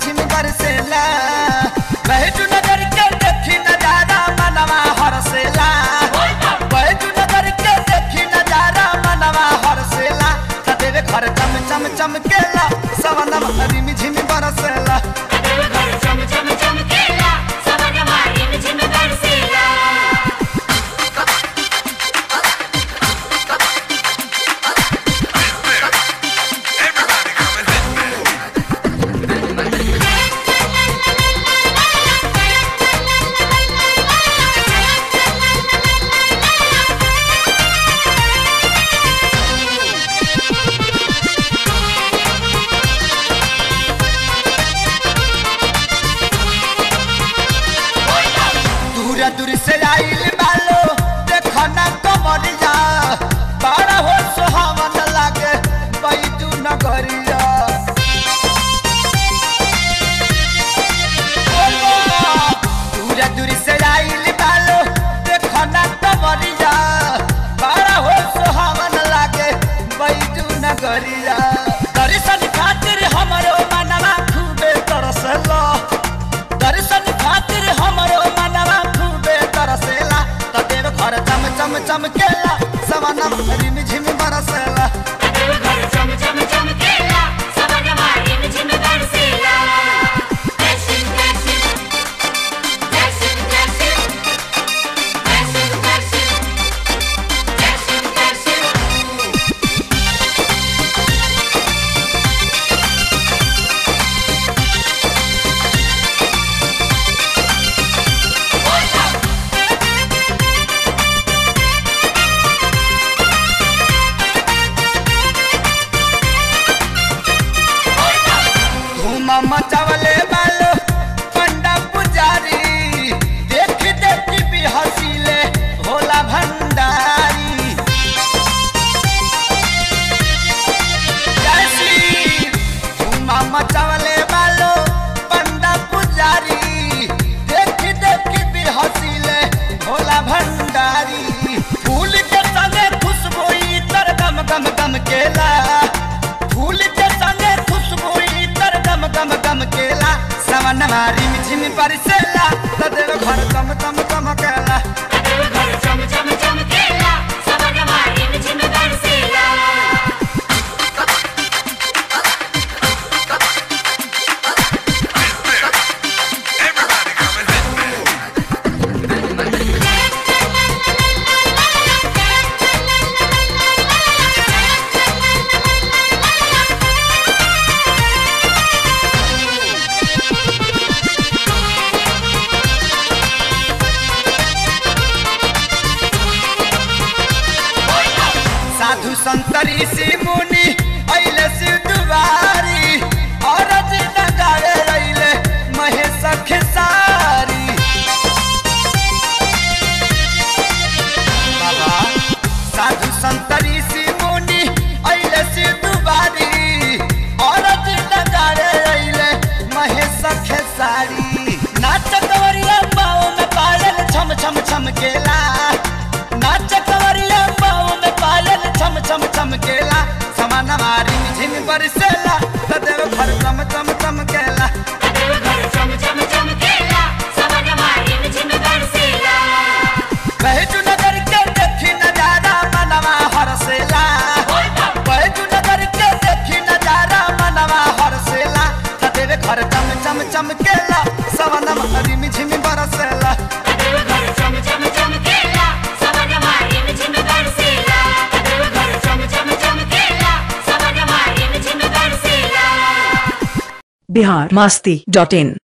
झिम बरसेला बैजू नगर के देखी नजारा मनवा हरसेला बैजू नगर के देखी नजारा मनवा हरसेला तदेवे घर चम चम चमकेला सवनम रिम झिम बरसेला घर चम चम चमकेला सवनमा रिम झिम बरसेला Everybody come and hit me. दूर दूर से आइल बालो देखो ना कमरिया बड़ा हो सुहावन लागे बैजू नगरिया दूर दूर से आइल बालो देखो ना कमरिया बड़ा हो सुहावन लागे बैजू नगरिया दर्शन खातिर हमरो मनवा खूबे तरसला दर्शन खातिर हमरो मनवा खूबे तरसेला तदेव घर चम चम चमकेला सवनम रिम झिम बरसेला घर चम चम चमकेला सवनमा रिम झिम बरसेला दर्शन दर्शन दर्शन दर्शन दर्शन दर्शन दर्शन दर्शन धूम मचावले बालो पंडा पुजारी देख देख भी हसीले भोला भंडारी जैसी धूम मचावले बालो पंडा पुजारी देख देख भी हसीले भोला भंडारी फूल के संगे खुशबू तर गम गम गम केला फूल के संगे खुशबू तर गम गम गम केला सवन मारी झिम परसेला तदेव घर कम कम कम केला घर चम चम चमकेला सवनमा रिम झिम बरसेला Everybody come and hit me. साधु संतरी से मुनि अइले शिव दुआरी औरत नगारे अइले महेश खेसारी बाबा साधु संतरी से मुनि अइले शिव दुआरी औरत नगारे अइले महेश खेसारी नाच कवरिया पाओ में पायल छम छम छम केला नाच कवरिया पाओ में पायल छम छम छम केला समान मारी झिम बरसेला तदेव घर चम चम चम केला घर चम चम चमकेला सवनमा रिम झिम बरसेला बैजू नगर के देखी नजारा मनवा हरसेला बैजू नगर के देखी नजारा मनवा हरसेला तदेव घर चम चम चम केला सवनम रिम झिम बरसेला घर चम चम चमकेला सवनमा रिम झिम बरसेला घर चम चम चमकेला सवनमा रिम झिम बरसेला बिहार मस्ती डॉट इन